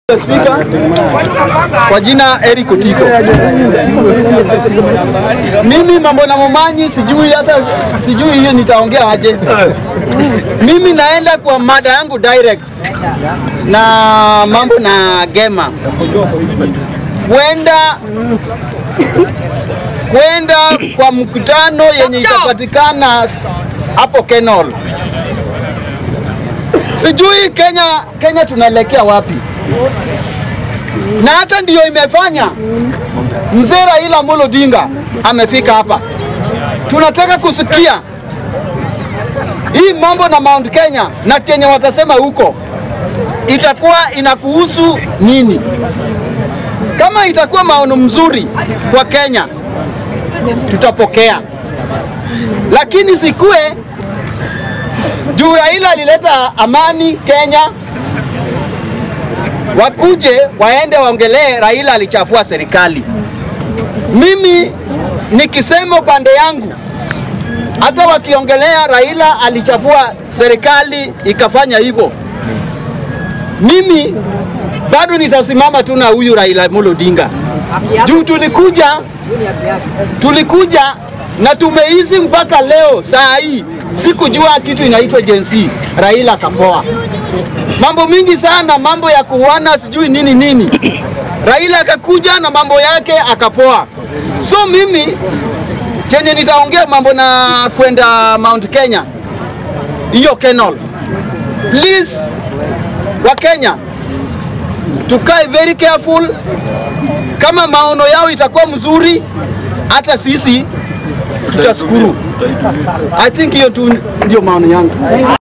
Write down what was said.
Spika, kwa jina Eric Otiko. Mimi mambo na Momanyi sijui hata sijui hiyo nitaongea aje. Mimi naenda kwa mada yangu direct na mambo na Gema kwenda kwenda kwa mkutano yenye itapatikana hapo Kenol. Sijui Kenya, Kenya tunaelekea wapi? na hata ndiyo imefanya mzee Raila Amolo Odinga amefika hapa. Tunataka kusikia hii mambo na Mount Kenya na Kenya watasema huko itakuwa inakuhusu nini? Kama itakuwa maono mzuri kwa Kenya tutapokea, lakini sikue juu Raila alileta amani Kenya wakuje waende waongelee Raila alichafua serikali. Mimi nikisema upande yangu, hata wakiongelea Raila alichafua serikali ikafanya hivyo, mimi bado nitasimama tu na huyu Raila Amolo Odinga juu tulikuja tulikuja na tumeishi mpaka leo saa hii, sikujua kitu inaitwa jensi. Raila akapoa mambo mingi sana, mambo ya kuuana sijui nini nini. Raila akakuja na mambo yake akapoa. So mimi chenye nitaongea mambo na kwenda Mount Kenya, hiyo Kenol, please wa Kenya tukae very careful. Kama maono yao itakuwa mzuri, hata sisi tutashukuru. I think hiyo tu ndio maono yangu.